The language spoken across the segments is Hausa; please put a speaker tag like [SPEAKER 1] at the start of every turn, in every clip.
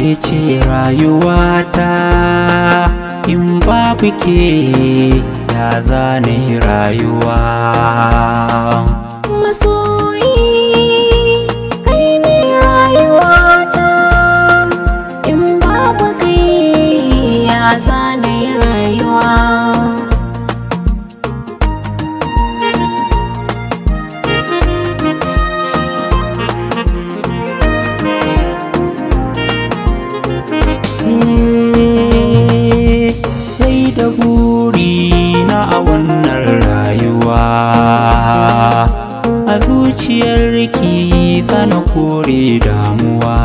[SPEAKER 1] ke ce rayuwata in babu ke ya zane rayuwa
[SPEAKER 2] masoyi kai ne rayuwata in babu kai ya zane rayuwa
[SPEAKER 1] Rai da buri na a wannan rayuwa a zuciyar ki zana kore damuwa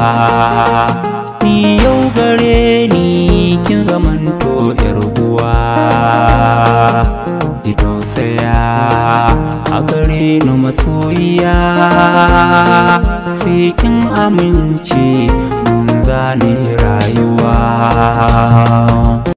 [SPEAKER 1] ni yau gare ni kin zamanto yar uwa ki tausaya a gare ni masoyiya sai kin amince mun zane rayuwa